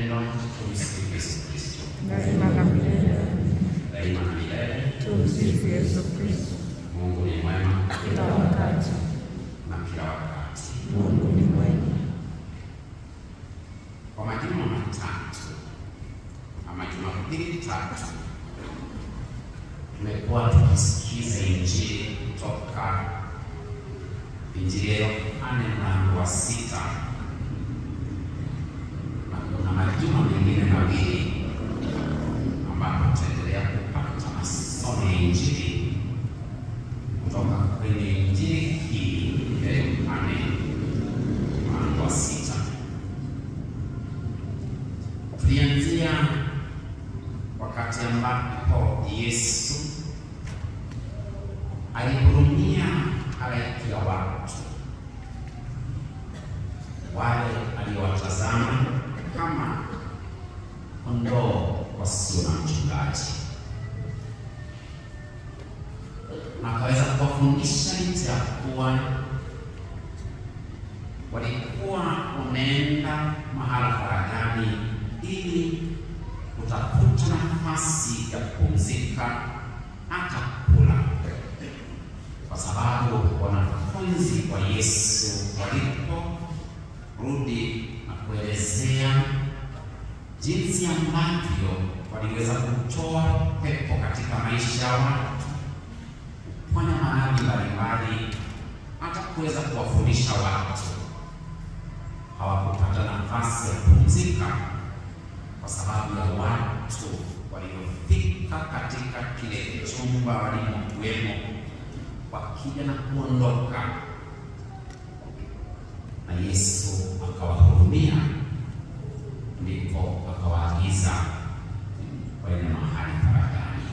upendo. Tumsifu Yesu Kristo. daima na milele. Daima na milele. Tumsifu Yesu Kristo. Mungu ni mwema Kila wakati na kila wakati. Mungu ni mwema. Kwa majuma matatu ama Jumapili tatu tumekuwa tukisikiza Injili kutoka Injili ya Yohane mlango wa sita na kuna majuma mengine mawili ambapo tutaendelea kupata masomo ya Injili kutoka kwenye Injili hii ya Yohane mlango wa sita. Tulianzia wakati ambapo Yesu alihurumia halaiki ya watu wale aliowatazama kama kondoo wasio na mchungaji, na akaweza kuwafundisha licha ya kuwa walikuwa wameenda mahala faragani ili kutafuta nafasi ya kupumzika hata kula, kwa sababu wanafunzi wa Yesu waliporudi na kuelezea jinsi ambavyo waliweza kutoa pepo katika maisha ya watu, kufanya maradhi mbalimbali, hata kuweza kuwafundisha watu hawakupata nafasi ya kupumzika kwa sababu ya watu waliofika katika kile chumba walimokuwemo, wakija na kuondoka, na Yesu akawahurumia, ndipo akawaagiza waende mahali faragani.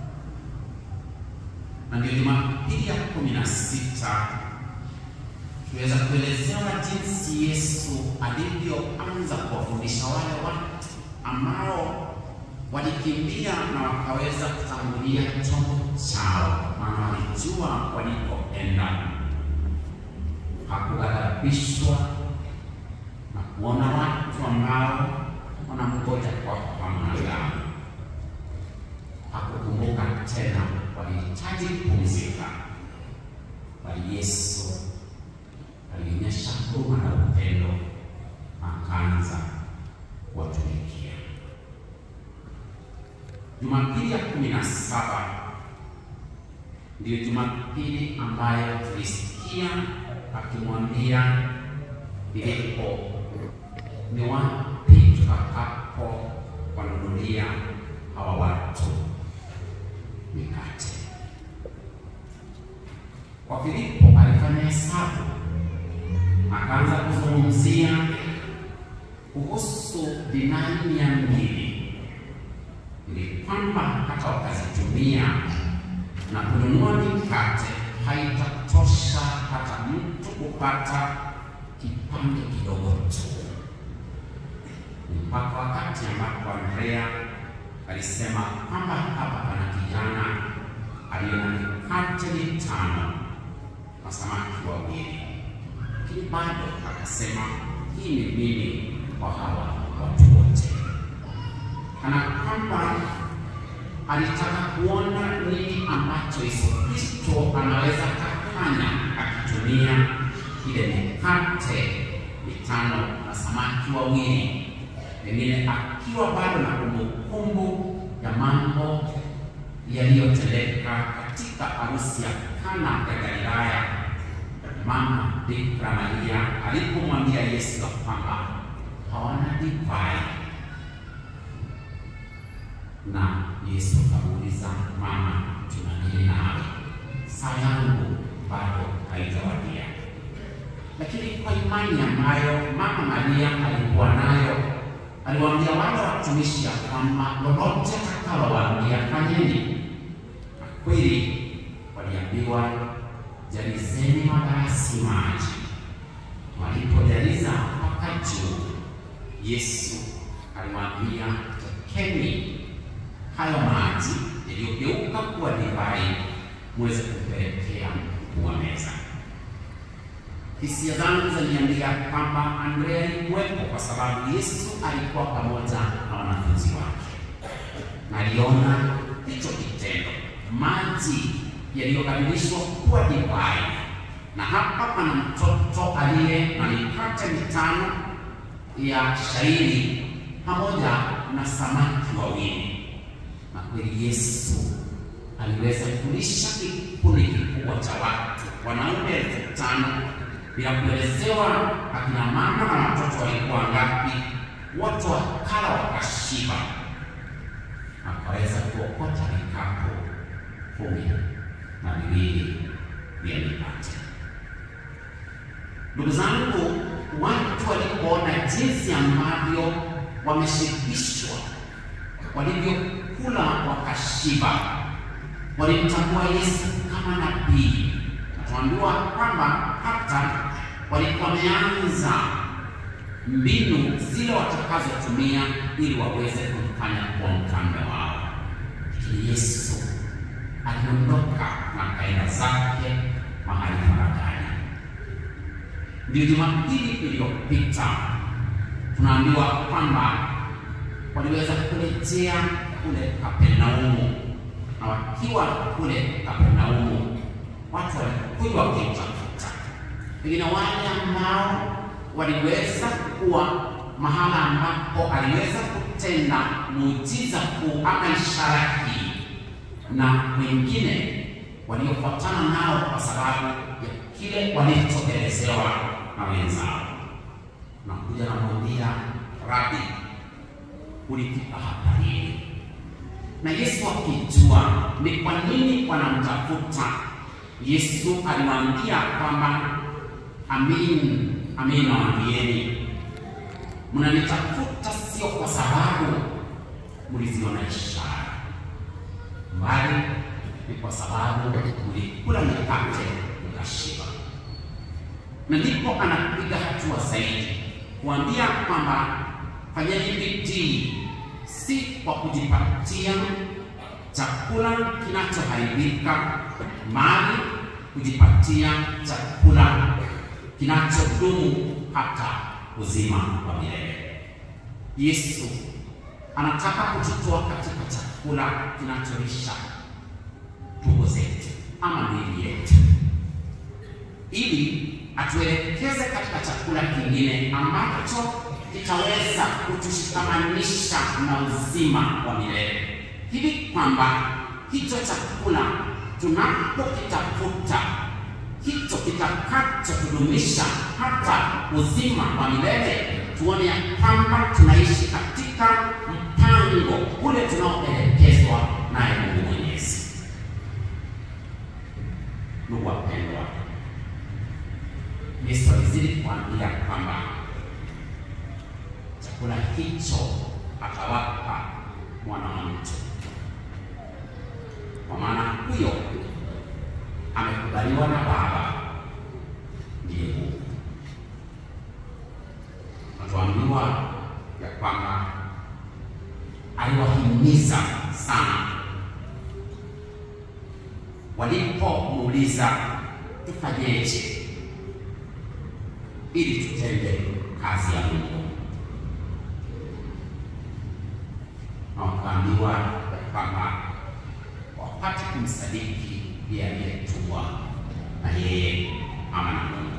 Na ndio Jumapili ya kumi na sita tuweza kuelezewa jinsi Yesu alivyoanza kuwafundisha wale watu ambao walikimbia na wakaweza kutangulia chombo chao, maana walijua walikoenda. Hakughadhabishwa na kuona watu ambao wanamgoja kwa hamu. Hakukumbuka tena walihitaji kupumzika, bali Yesu alionyesha huruma na upendo, akaanza kuwatumikia. Jumapili ya kumi na saba ndiyo Jumapili ambayo tulisikia akimwambia Filipo, ni wapi tutakapo wanunulia hawa watu mikate? Kwa Filipo alifanya hesabu akaanza kuzungumzia kuhusu dinari mia mbili ili kwamba hata wakazitumia na kununua mikate haitatosha hata mtu kupata kipande kidogo tu, mpaka wakati ambapo Andrea alisema kwamba hapa pana kijana aliye na mikate mitano na samaki wawili lakini bado akasema hii ni mimi kwa hawa watu wote, kana kwamba alitaka kuona nini ambacho Yesu Kristo anaweza kufanya akitumia ile mikate mitano na samaki wawili, pengine akiwa bado na kumbukumbu ya mambo yaliyotendeka katika harusi ya Kana ya Galilaya Mama Bikira Maria alipomwambia Yesu ya kwamba hawana divai, na Yesu akamuuliza mama, tuna nini nawe? Saa yangu bado haijawadia. Lakini kwa imani ambayo mama Maria alikuwa nayo, aliwaambia wale watumishi ya kwamba lolote atakalowaambia fanyeni. Na kweli waliambiwa jalizeni magarasi maji. Walipojaliza mpaka juu, Yesu aliwaambia tekeni hayo maji yaliyogeuka kuwa divai, muweze kupelekea mkuu wa meza. hisia zangu zaniambia kwamba Andrea alikuwepo kwa sababu Yesu alikuwa pamoja na wanafunzi wake, na aliona hicho kitendo, maji yaliyobadilishwa kuwa divai, na hapa pana mtoto aliye na mikate mitano ya shairi pamoja na samaki wawili, na kweli Yesu aliweza kulisha kikundi kikubwa cha watu, wanaume elfu tano bila kuelezewa akina mama na watoto walikuwa ngapi. Wote wakala wakashiba, akaweza kuokota vikapu kumi na viwili vya mikate. Ndugu zangu, watu walipoona jinsi ambavyo wameshibishwa, walivyokula wakashiba, walimtambua Yesu kama nabii. Tuambiwa kwamba hata walikuwa wameanza mbinu zile watakazotumia ili waweze kumfanya kuwa mfalme wao, lakini Yesu aliondoka na kaenda zake mahali faragani. Ndio Jumapili iliyopita tunaambiwa kwamba waliweza kurejea kule Kapernaumu, na wakiwa kule Kapernaumu watu walikuwa wakimtafuta, pengine wale ambao waliweza kuwa mahala ambapo aliweza kutenda muujiza kuu ama ishara hii, na wengine waliofuatana nao kwa sababu ya kile walichoelezewa na wenzao. Nakuja namwambia Rabi, ulifika hapa lini? Na Yesu akijua ni kwa nini wanamtafuta Yesu aliwaambia kwamba amin, amin nawaambieni, mnanitafuta sio kwa sababu mliziona ishara, bali ni kwa sababu mlikula mikate mkashiba. Na ndipo anapiga hatua zaidi kuambia kwamba fanyeni bidii, si kwa kujipatia chakula kinachoharibika mali kujipatia chakula kinachodumu hata uzima wa milele. Yesu anataka kututoa katika chakula kinacholisha tumbo zetu ama miili yetu, ili atuelekeze katika chakula kingine ambacho kitaweza kutushikamanisha na uzima wa milele, hivi kwamba hicho chakula tunapokitafuta hicho kitakachotudumisha hata uzima wa milele, tuone ya kwamba tunaishi katika mpango ule tunaoelekezwa naye Mungu Mwenyezi. Ndugu wapendwa, Yesu alizidi kuambia kwamba chakula hicho atawapa mwana wa mtu kwa maana huyo amekubaliwa na Baba ndiye Mungu. Natuambiwa ya kwamba aliwahimiza sana walipomuuliza tufanyeje ili tutende kazi ya Mungu, na wakaambiwa ya kwamba wapate kumsadiki yeye aliyetumwa na yeye ama na Mungu.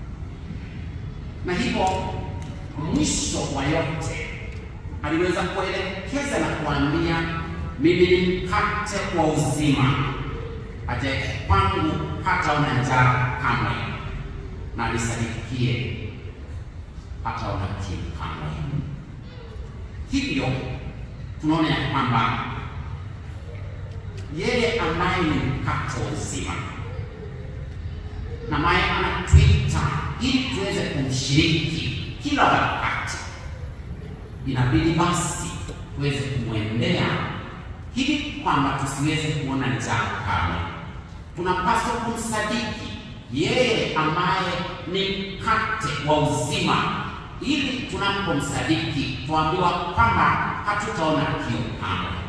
Na hivyo mwisho wa yote aliweza kuelekeza na kuambia, mimi ni mkate wa uzima, ajaye kwangu hataona njaa kamwe, na anisadikie hataona kiu kamwe. Hivyo tunaona ya kwamba yeye ambaye ni mkate wa uzima na ambaye anatuita ili tuweze kumshiriki kila wakati, inabidi basi tuweze kumwendea hivi kwamba tusiweze kuona njaa kamwe. Tunapaswa kumsadiki yeye ambaye ni mkate wa uzima, ili tunapomsadiki tuambiwa kwamba hatutaona kiu kamwe.